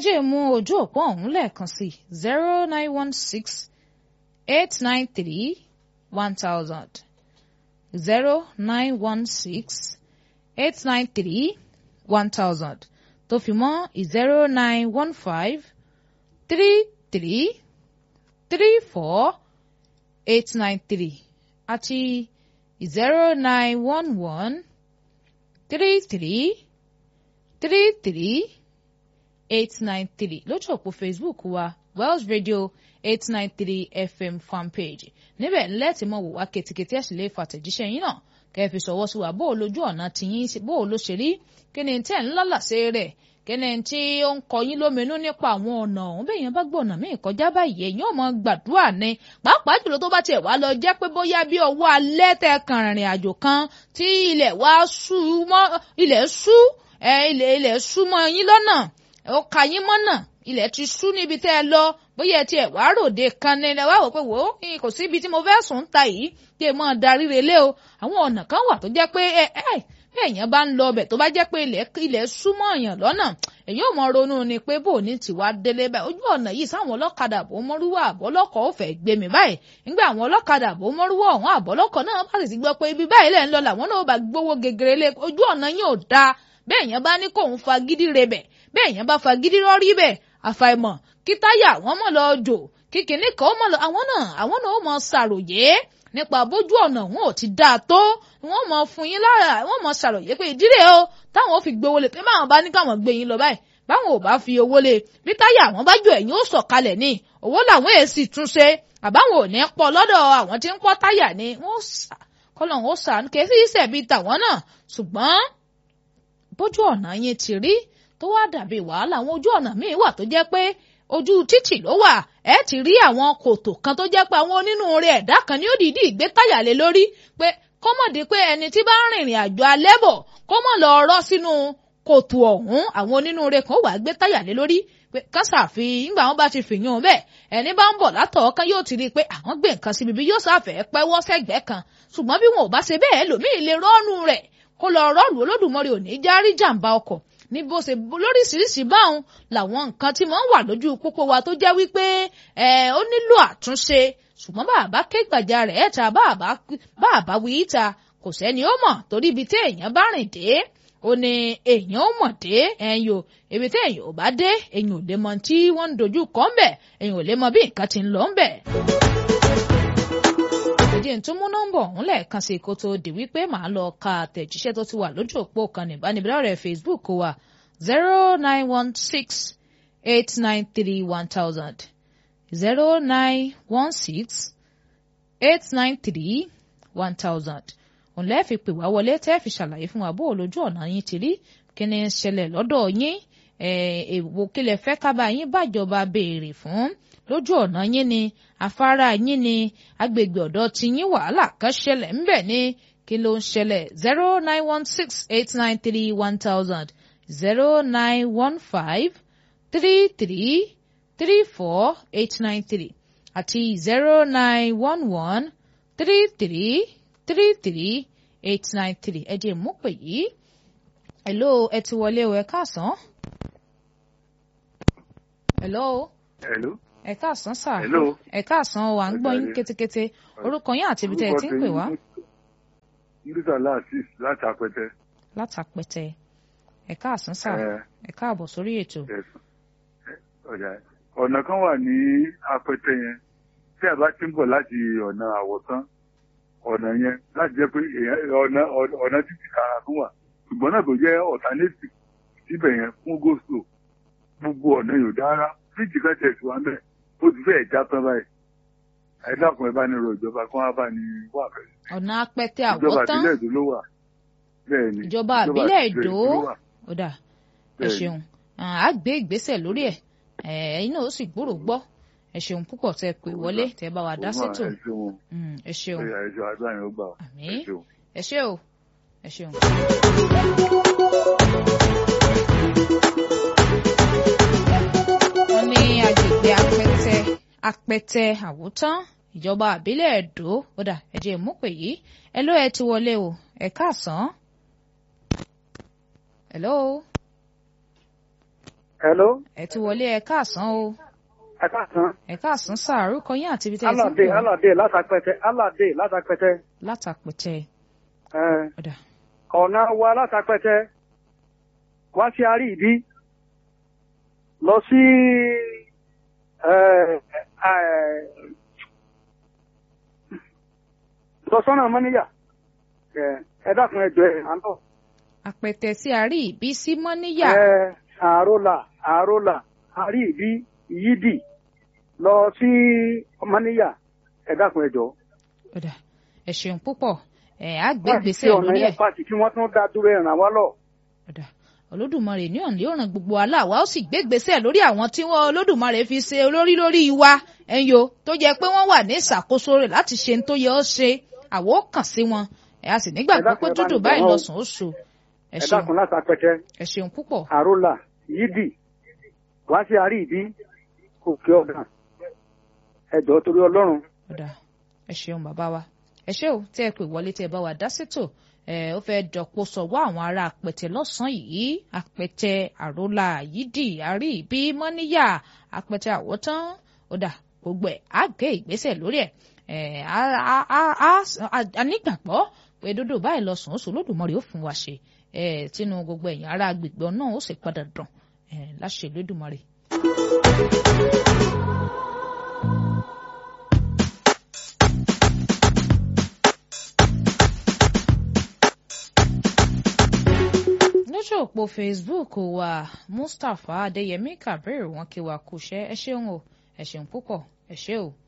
jẹ́ mú ojú òpó ọ̀hún lẹ́ẹ̀kan sí zero nine one six eight nine three one thousand zero nine one six eight nine three one thousand tó fi mọ́ zero nine one five three three three four eight nine three àti zero nine one one three three three three eight nine three lójú òpó facebook wa wells radio eight nine three fm fanpage níbẹ̀ ńlẹ́ tí mo wò wá ketekete ẹ̀ sì lè fàtẹ̀jíṣẹ́ yín náà kẹ́ẹ̀fì sọ̀wọ́ sí wa bó o lójú ọ̀nà tìyín bó o ló ṣe rí kí ni tẹ́ ń lálàsẹ́ rẹ̀ kí ni tí ó ń kọ yín lóminú nípa àwọn ọ̀nà ọ̀hún bẹ́ẹ̀ yẹn bá gbọ́ ọ̀nà míì kọjá báyìí ẹ̀yin ò mọ gbàdúrà ni pàápàá jùlọ tó bá tiẹ̀ wá lọ jẹ́ pé bóyá bí ọwọ́ alẹ́ tẹ kàn rìnrìn àjò kan tí ilẹ̀ wá sú mọ́ ilẹ̀ sú ilẹ̀ ilẹ̀ sú mọ́ yín lọ́nà ó ka yín mọ́nà ilẹ̀ ti sú níbi tẹ́ ẹ lọ bóyá ẹ tiẹ̀ wá ròde kan ní ẹ wá wò pé wò ó kò síbi tí mo fẹ́ sùn ta yìí kí ẹ máa darí relé o àwọn ọ̀nà kan wà tó jẹ́ pé ẹ ẹ bí èèyàn bá ń lọ ọbẹ̀ tó bá jẹ́ pé ilẹ̀ ilẹ̀ súnmọ́ èèyàn lọ́nà èèyàn ò mọ ronú ni pé bò ní tiwa délé báyìí ojú ọ̀nà yìí sáwọn ọlọ́kadà bò mọ́rúwá àbọ́lọ́kọ̀ ó fẹ́ gbé mi báyìí nígbà àwọn ọlọ́kadà bò mọ́rúwá ọ̀hún àbọ́lọ́kọ̀ náà bá sì ti gbọ́ pé ibi báyìí lẹ́ ń lọ làwọn náà bá gbówó gegere lé ojú ọ̀nà yìí ò dáa bẹ́ẹ̀ èèyàn bá ní kóun fagídí rebẹ̀ bẹ́ẹ̀ èèyàn bá fagídí rọ́rí bẹ̀ àfàìmọ̀ kí táyà wọn mọ̀ lọ jò kí kìnní kan mọ̀ lọ àwọn náà àwọn náà ó mọ ṣàròyé nípa bójú ọ̀nà wọn ò ti dáa tó wọn mọ fún yín lára wọn mọ ṣàròyé pé ìdílé o táwọn ò fi gbowó lé pé báwọn bá ní káwọn gbé yín lọ báyìí báwọn ò bá fi owó lé bí táyà àwọn bá jò ẹ̀yìn ó sọ̀kalẹ̀ ní owó làwọn èsì tún ṣe àbáwọn ò ní pọ̀ lọ́dọ̀ àwọn tí ń pọ́ táyà ni wọ́n kọ́lọ̀ ó sàánú kèé sí ìṣẹ̀bí tàwọn náà ṣùgbọ́n bójú ọ̀nà yín ti rí tó wá dàbí wàhálà àwọn ojú ọ̀nà míì wà tó jẹ́ pé ojú títì ló wà ẹ ti rí àwọn kòtò kan tó jẹ́ pé àwọn onínúure ẹ̀dá kan ní ó dìídì gbé táyà lé lórí pé kọ́mọ̀dé pé ẹni tí bá ń rìnrìn àjò alẹ́ bọ̀ kọ́mọ̀ lọ rọ́ sínú kòtò ọ̀hún àwọn onínúure kan wà gbé táyà lé lórí pé kásàfi nígbà wọn bá ti fìyàn bẹ́ẹ̀ ẹni bá ń bọ̀ látọ̀ kan yóò ti rí i pé àwọn gbé nǹkan síbi bí yóò sáfẹ́ pẹ́wọ́ sẹ́gbẹ́ kan ṣùgbọ́n bí wọn ò bá ṣe bẹ́ẹ̀ lòmíì lè rọ́ọ̀nù rẹ̀ kó lọ rọ́ọ̀lù olódùmarè ò ní járí jàǹbá ọkọ̀ ní bó ṣe lóríṣiríṣi báwọn làwọn nǹkan tí wọ́n wà lójú pópó wa tó jẹ́ wípé ẹ ó nílò àtúnṣe ṣùgbọ́n bàbá ké gbàjà rẹ̀ ẹ̀ta bàbá wí ìta kò sẹ́ni ó mọ̀ torí ibi tí èèyàn bá rìn dé ó ní èèyàn ó mọ̀ dé ẹ̀yìn o ibi tí èèyàn ò bá dé èèyàn ò lè mọ tí wọ́n ń dojú kọ́ ń bẹ̀ èèyàn ò lè mọ bí nǹkan ti ń lọ ń bẹ̀ ìdí tó mú nọ́mbà ọ̀hún lẹ́ẹ̀kan sí kó tó di wípé màá lọ ka àtẹ̀jíṣẹ́ tó ti wà lójú òpó kan ìbánibílọ̀rẹ̀ Facebook wa zero nine one six eight nine three one thousand zero nine one six eight nine three one thousand òun lẹ́ẹ̀ fi pè wá wọlé tẹ́ fi ṣàlàyé fún wa bó lójú ọ̀nà yín ti rí kí ni ń ṣẹlẹ̀ lọ́dọ̀ yín èwo kílẹ̀ fẹ́ kábà yín bàjọba béèrè fún lójú ọ̀nà yín ni afárá yín ni agbègbè ọ̀dọ̀ tí yín wàhálà kan ṣẹlẹ̀ ńbẹ̀ ni kí ló ń ṣẹlẹ̀ zero nine one six eight nine three one thousand zero nine one five three three three four eight nine three àti zero nine one one three three three three eight nine three ẹ jẹ́ mú pè yìí hello ẹ ti wọlé o ẹ káàsán. hello. hello ẹ káàsán sà Hello. ẹ káàsán o à ń gbọ́ yín kétékété orúkọ yín àti ibi tẹ́ ẹ ti ń pè wá nígbà láàtìs láti apẹtẹ. látàpẹtẹ ẹ káàsán sà ẹ, ẹ káàbọ̀ sórí ètò ẹ̀sùn. Ẹ, ọ̀dà ọ̀nà kan wà ní apẹtẹ yẹn tí a bá ti ń bọ̀ láti ọ̀nà àwọ̀tán ọ̀nà yẹn láti jẹ́ pé èèyàn- ọ̀nà ọ̀nà títí kára tún wà ṣùgbọ́n náà kò jẹ́ alternative síbẹ̀ yẹn fún goslo gbogbo ọ̀nà yóò dára fíjì kan tẹ̀sí wa mẹ́ ó ti fẹ́ẹ̀ já tán báyìí ẹ dákun ẹ bá ní rọ ìjọba kí wọ́n bá ní wà fẹ́ ọ̀nà apẹtẹ ìjọba àwọ̀tán àbílẹ̀ èdò ló wà bẹ́ẹ̀ ni ìjọba àbílẹ̀ èdò ló wà. ó dà ẹ Bẹ́ẹ̀ni. ṣeun à á gbé ìgbésẹ̀ lórí ẹ̀ ẹ̀yin náà ó sì gbúrò gbọ́ ẹ ṣeun púpọ̀ tẹ́ pè wọlé tẹ́ bá wa dá Òun sétò náà, ẹ ṣeun Mm, ẹ ṣeun ẹ ṣeun àdúrà yẹn ó gbà ọ́. Àmín. ẹ ṣeun. ẹ ṣe o ẹ ṣeun. wọ́n ní agbègbè apẹtẹ apẹtẹ àwòtán ìjọba àbílẹ̀ èdò ó dà ẹ jẹ́ mú pè yìí ẹ ló ẹ ti wọlé o ẹ káàsán. hello hello ẹ ti wọlé ẹ káàsán o ẹ káàsán ẹ káàsán sáà orúkọ yín àti ibi tẹ́ ẹ ti ń aládé pè wá aládé látàpẹtẹ aládé látàpẹtẹ látàpẹtẹ ẹ ọ̀dà ọ̀nà wa látàpẹtẹ wá sí àrí ìdí lọ sí ẹ ẹ lọ sọ́nà mọ́níyà ẹ ẹ dákun ẹ jọ ẹ à ń bọ̀. àpẹtẹ sí àárí ìbí sí mọ́níyà ẹ àrólà àrólà àrí ìdí yídì lọ sí mọ́níyà ẹ dákun ẹ jọ. ọ̀dà ẹ ṣeun púpọ̀ ẹ á gbé Láti gbèsè ṣe ọ̀nà lórí ẹ̀ yẹn pàtì kí wọ́n tún dá dúró ẹ̀ ràn wá lọ. ọ̀dà olódùmarè ní ọ̀nà yóò ràn gbogbo aláwa ó sì gbé gbèsè lórí àwọn tí wọ́n olódùmarè fi ṣe olórí lórí wa ẹ̀yọ tó jẹ́ pé wọ́n wà ní ìṣàkóso rẹ̀ láti ṣe ní tó yẹ ó ṣe àwọ̀ ó kàn sí wọn ẹ̀ a sì nígbàgbọ́ Ẹ dákun, pé ẹ bá dúdú ní báyìí bẹ̀ wọ́n. lọ́sàn ó so ẹ ẹ ṣeun dákun láti apẹtẹ ẹ ṣeun púpọ̀ àrólà yídì wá sí àrí ìdí òkè ọ̀gá ẹjọ́ torí ọlọ́run. ọ̀dà ẹ ṣeun bàbá wa ẹ ṣé o tí ẹ pè wọlé tí ẹ bá wa dá sétò ẹ ó fẹ́ dọ̀pọ̀ sọ̀wọ́ àwọn ará àpẹtẹ lọ́sàn-án yìí àpẹtẹ àrólà yídì àrí ìbí mọ́níyà àpẹtẹ àwọ̀tán ọ̀dà gbogbo ẹ̀ á gé ìgbésẹ̀ lórí ẹ̀ ẹ̀ á á á á á nígbàgbọ́ pé dúdú báyìí lọ́sàn ó sọ lódùmarè ó fún wa ṣe ẹ̀ tínú gbogbo ẹ̀yìn ará agbègbè náà ó sì padà dàn ẹ̀ láṣẹ lódùmarè. lójú òpó facebook wa mustapha adéyẹmí kabir wọn kí wa kúṣẹ́ ẹ ṣeun o ẹ ṣeun púpọ̀ ẹ ṣé o.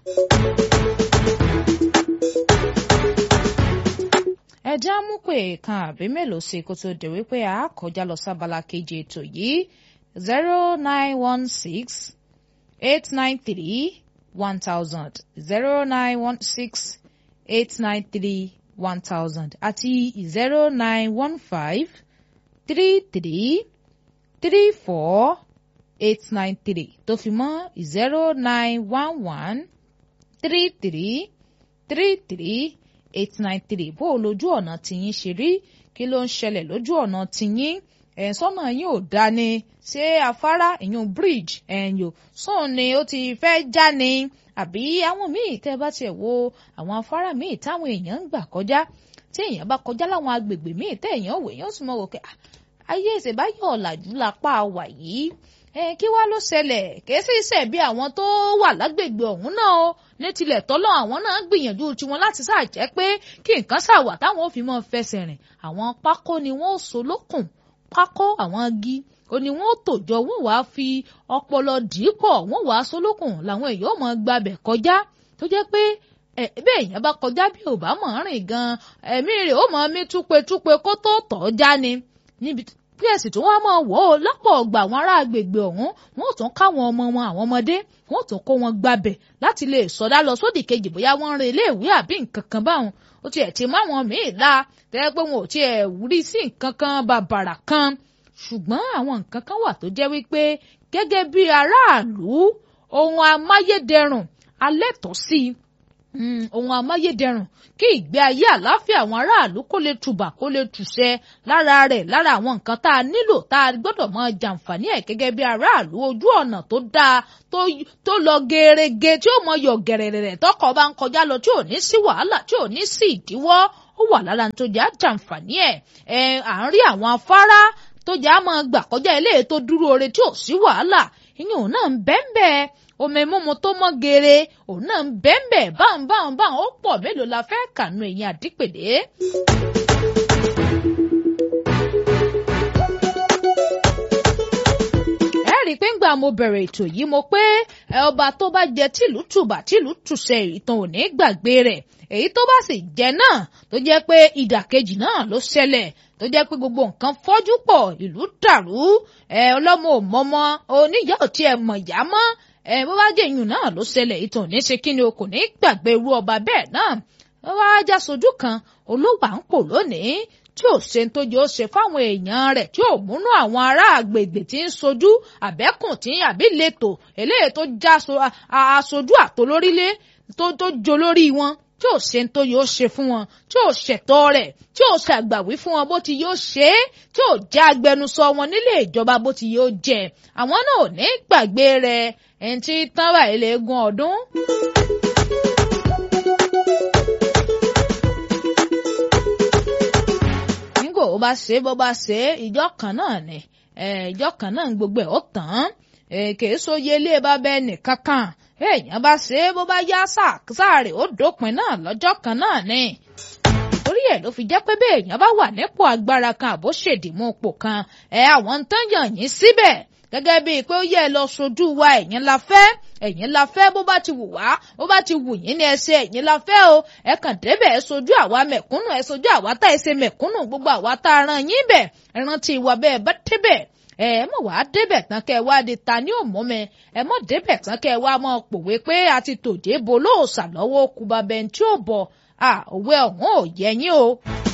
ẹ já mú pé kan àbí mélòó sí kó tó dé wípé a kọjá lọ sábala kejì ètò yìí zero nine one six eight nine three one thousand zero nine one six eight nine three one thousand àti zero nine one five three three three four eight nine three tó fi mọ́ zero nine one one three three three three eight nine three bó o lójú ọ̀nà tìyín ṣe rí kí ló ń ṣẹlẹ̀ lójú ọ̀nà tìyín ẹ̀ sọ́nà yín ò dá ni ṣé afárá ìyún bridge ẹ̀yìn sóun ni ó ti fẹ́ já ni àbí àwọn míì tẹ́ bá tiẹ̀ wo àwọn afárá míì táwọn èèyàn ń gbà kọjá tí èèyàn bá kọjá láwọn agbègbè míì tẹ́ èèyàn wò èèyàn sì mọ̀ wò pé "Ah, ayé ìṣèbáyọ̀ ọ̀làjú lápá wà yìí ẹ kí wá ló ṣẹlẹ̀ kìí sì ṣe bí àwọn tó wà lágbègbè ọ̀hún náà o ní tilẹ̀ tọ́lọ́ àwọn náà gbìyànjú tiwọn láti ṣàjẹ́ pé kí nǹkan ṣàwà táwọn ò fi mọ́ fẹsẹ̀ rìn àwọn pákó ni wọ́n ó so lókùn pákó àwọn igi ó ní wọ́n ó tòjọ wọ́n wàá fi ọpọlọ dìípọ̀ wọ́n wàá so lókùn làwọn èèyàn ò mọ̀ gbabẹ̀ kọjá tó jẹ́ pé ẹ bẹ́ẹ̀ èèyàn bá kọjá bí ò bá mọ̀ rìn gan ẹ̀mí rẹ̀ ó mọ̀ mí túpetúpe kó tó tọ̀ ọ́ já ni níbi bí ẹ̀sìn tó wá mọ̀ wọ́ ọ lọ́pọ̀ ọgbà àwọn ará agbègbè ọ̀hún wọ́n ò tún káwọn ọmọ wọn àwọn ọmọdé wọ́n ò tún kó wọn gbabẹ̀ láti lè sọdá lọ sódì kejì bóyá wọ́n ń re iléèwé àbí nǹkan kan báwọn ó tiẹ̀ ti má wọn míì la tẹ́lẹ̀ pé wọn ò tiẹ̀ rí sí nǹkan kan bàbàrà kan ṣùgbọ́n àwọn nǹkan kan wà tó jẹ́ wípé gẹ́gẹ́ bí aráàlú ohun amáyédẹrùn alẹ́ tọ́ sí i Mm, ohun amáyédẹrùn kí ìgbé ayé àlàáfíà àwọn aráàlú kó lè tùbà kó lè tùṣẹ lára rẹ̀ lára àwọn nǹkan tá a nílò tá a gbọ́dọ̀ máa jàǹfààní ẹ̀ gẹ́gẹ́ bí aráàlú ojú ọ̀nà tó dáa tó tó lọ gerege tí ó mọ yọ gẹ̀rẹ̀rẹ̀ tọkọ̀ bá ń kọjá lọ tí ò ní sí wàhálà tí ò ní sí ìdíwọ́ ó wà lára tó jẹ́ àjàǹfààní ẹ̀ ẹ̀ à ń rí àwọn afárá tó jẹ́ àmọ́ gbà kọjá ilé tó dúró re tí ò sí wàhálà ìyẹn òun náà ń bẹ́ẹ̀ bẹ́ẹ̀ omi mímu tó mọ́ geere òun náà ń bẹ́ẹ̀nbẹ́ báwọn báwọn báwọn ó pọ̀ mélòó la fẹ́ kànú ẹ̀yìn àdípèlé. ẹ rí i pé ńgbà mo bẹ̀rẹ̀ ètò yìí mo pé ẹ ọba tó bá jẹ tìlú tùbà tìlú tùṣẹ ìtàn ò ní gbàgbé rẹ̀ èyí tó bá sì jẹ náà tó jẹ́ pé ìdàkejì náà ló ṣẹlẹ̀ tó jẹ́ pé gbogbo nǹkan fọ́jú pọ̀ ìlú dàrú ẹ ọlọ́mọ ò mọ́mọ́ oníyà ò tiẹ̀ mọ̀ ìyá mọ́ ẹ bó bá jẹ ìyún náà ló ṣẹlẹ̀ ìtàn ní ṣe kí ni o kò ní gbàgbé irú ọba bẹ́ẹ̀ náà ó wá já sojú kan olówó à ń pò lónìí tí ò ṣe tó jẹ́ ó ṣe fáwọn èèyàn rẹ̀ tí ò múnú àwọn ará àgbègbè tí ń sojú àbẹ́kùn tí àbí lẹ́tọ̀ eléyìí tó já aṣojú àtolórílé tó tó jo lórí wọn tí ò ṣe tó yóò ṣe fún wọn tí ò ṣẹ̀tọ́ rẹ̀ tí ò ṣàgbàwí fún wọn bó ti yóò ṣe é tí ò já agbẹnusọ wọn nílé ìjọba bó ti yóò jẹ àwọn náà ò ní gbàgbé rẹ̀ ẹni tí tán báyìí lè gún ọdún. nígbà ó bá ṣe bó bá ṣe ìjọ kan náà ni ìjọ kan náà gbogbo ẹ̀ ó tán kèé sóye ilé bàbá ẹnì kankan èèyàn bá ṣe é bó bá yá sáàrè ó dópin náà lọ́jọ́ kan náà ni. torí ẹ̀ ló fi jẹ́ pé bí èèyàn bá wà nípò agbára kan àbó ṣèdìmú ipò kan ẹ̀ àwọn ń tán yàn yín síbẹ̀ gẹ́gẹ́ bíi pé ó yẹ lọ sojú wa ẹ̀yin la fẹ́ ẹ̀yin la fẹ́ bó bá ti wù wá bó bá ti wù yín ní ẹsẹ̀ ẹ̀yin la fẹ́ o ẹ kàn débẹ̀ ẹ sojú àwa mẹ̀kúnnù ẹ sojú àwa tá ẹ ṣe mẹ̀kúnnù gbogbo àwa tá a ran yín bẹ̀ ẹ rántí ìwà bẹ́ẹ̀ bá débẹ̀ ẹ mọ̀ wá débẹ̀ tán kẹ́ ẹ wá di ta ní òmùmẹ́ ẹ mọ̀ débẹ̀ tán kẹ́ ẹ wá mọ̀ pòwe pé a ti tòjé bo lóòsà lọ́wọ́ kùbà bẹ́ẹ̀ tí ò bọ̀ à òwe ọ̀hún ò yẹ yín o.